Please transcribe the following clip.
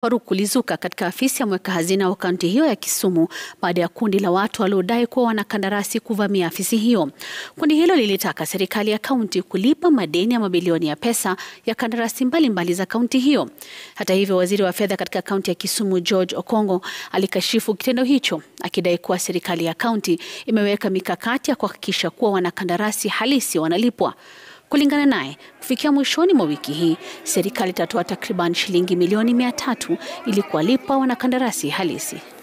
Tafaruku kulizuka katika afisi ya mweka hazina wa kaunti hiyo ya Kisumu baada ya kundi la watu waliodai kuwa wanakandarasi kuvamia afisi hiyo. Kundi hilo lilitaka serikali ya kaunti kulipa madeni ya mabilioni ya pesa ya kandarasi mbalimbali za kaunti hiyo. Hata hivyo, waziri wa fedha katika kaunti ya Kisumu George Okongo alikashifu kitendo hicho akidai kuwa serikali ya kaunti imeweka mikakati ya kuhakikisha kuwa wanakandarasi halisi wanalipwa. Kulingana naye, kufikia mwishoni mwa wiki hii serikali itatoa takriban shilingi milioni mia tatu ili kuwalipa wanakandarasi halisi.